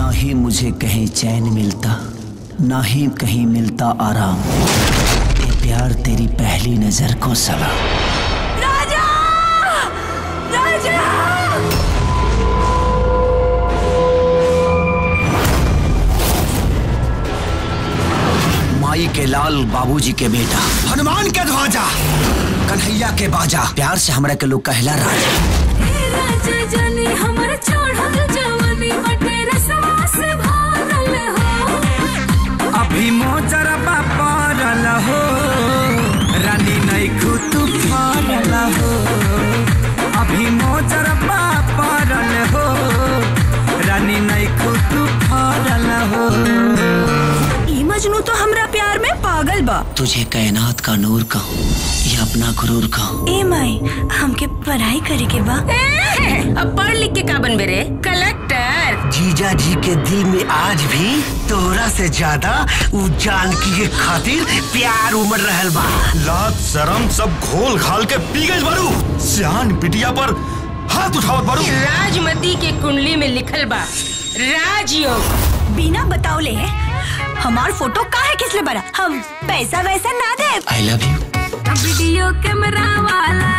ना ही मुझे कहीं चैन मिलता ना ही कहीं मिलता आराम ये प्यार तेरी पहली नजर को सलाम राजा राजा माई के लाल बाबूजी के बेटा हनुमान के ध्वजा कन्हैया के बाजा प्यार से हमरा के लोग कहला राजा राजा जानी हमर चढ़ल जवानी बटे रसवा से भरल हो अभी मोजरबा पड़ल हो रानी नैखू तू फरल हो अभी मोजरबा पड़ल हो रानी नैखू तू फरल हो ई मजनू तो हमरा प्यार में पागल बा तुझे कायनात का नूर कहूँ या अपना गुरूर कहूँ ए माई हमके पढ़ाई करे के बा अब पढ़ लिख के का बनबे रे कलेक्टर जीजा जी के दिल में आज भी तोरा से ज्यादा उ जानकी के खातिर प्यार उमड़ रहल बा लाज शरम सब घोल घाल के पी गई बारू सियान बिटिया पर हाथ उठावत बारू राजमती के कुंडली में लिखल बा राजयोग बिना बतावले हमार फोटो काहे किसले बना हम पैसा वैसा ना दे I love you video camera वाला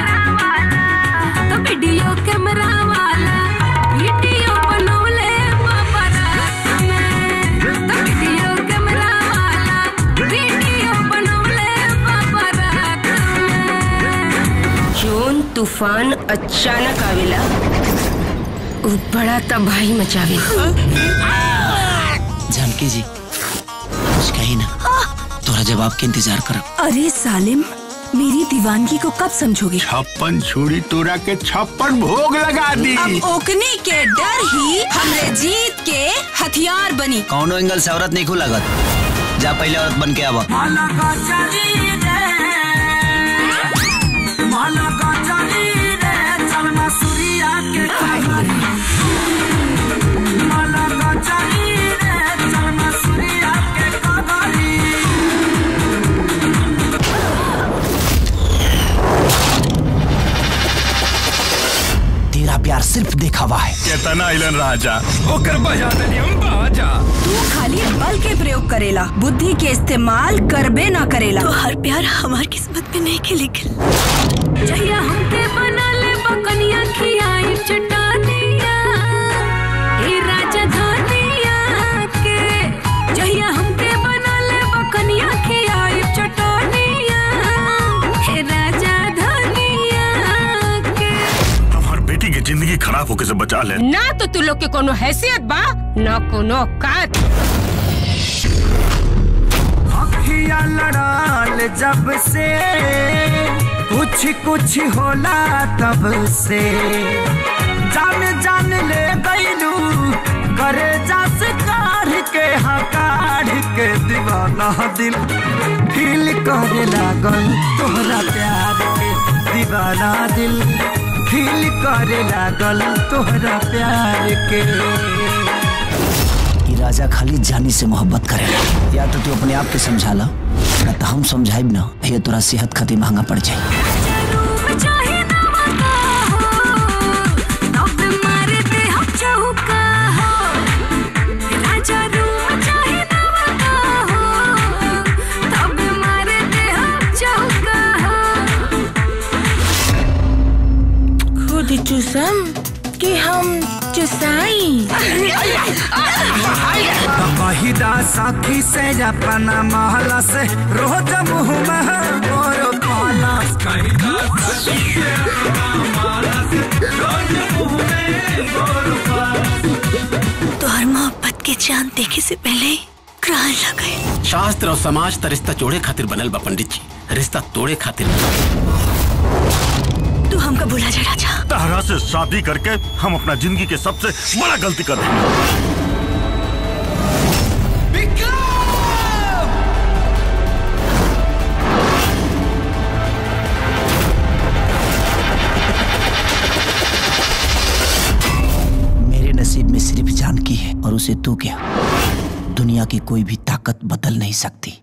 तो वीडियो कैमरा वाला वीडियो बनौले बाबरा में तो वीडियो कैमरा वाला वीडियो बनौले बाबरा में जोन तूफान अचानक आवेला उ बड़ा तबाही मचावेला जानकी जी कुछ कही ना तोरा जवाब के इंतजार करब अरे सालिम मेरी दीवानगी को कब समझोगे छप्पन छुरी तोरा के छप्पन भोग लगा दी अब ओकने के डर ही हमरे जीत के हथियार बनी कौनो एंगल से औरत नहीं लागत जा पहले औरत बन के आवा माला का चली रे माला का चली रे चल मसूरिया के कहानी माला का चली रे चल मसूरिया के कहानी तेरा प्यार सिर्फ दिखावा है केतना आइलन राजा ओकर बजा देनी हम बाजा तू खाली बल के प्रयोग करेला बुद्धि के इस्तेमाल करबे ना करेला तो हर प्यार हमार किस्मत में नहीं के लिखल जहिया हमके बना ले बकनिया खियाई चटानिया ए राजा धनिया के जहिया हमके बना ले बकनिया खियाई चटानिया हे राजा धनिया के हमार बेटी की जिंदगी खराब होके से बचा ले ना तो तू लोग के कोनो हैसियत बा ना कोनो औकात अखिया लड़ाल जब से कुछ कुछ होला तब से जान जान ले गईलू करे जास काढ़ के हकाढ़ के दीवाना दिल फील करे लागल तोहरा प्यार के दीवाना दिल फील करे लागल तोहरा प्यार के कि राजा खाली जानी से मोहब्बत करे या तो तू अपने आप के समझा ला ना तो हम समझाइब ना ये तोरा सेहत खातिर महंगा पड़ जाए खुद चुसम कि हम चुसाई महिदा साथी से अपना महला से रोज मुँह में मोर पाला तोहर मोहब्बत के चांद देखे से पहले ही ग्रहण लग गए शास्त्र और समाज त रिश्ता जोड़े खातिर बनल बा पंडित जी रिश्ता तोड़े खातिर तू हमका भुला जा राजा तारा से शादी करके हम अपना जिंदगी के सबसे बड़ा गलती कर रहे हैं मेरे नसीब में सिर्फ जानकी है और उसे तू क्या दुनिया की कोई भी ताकत बदल नहीं सकती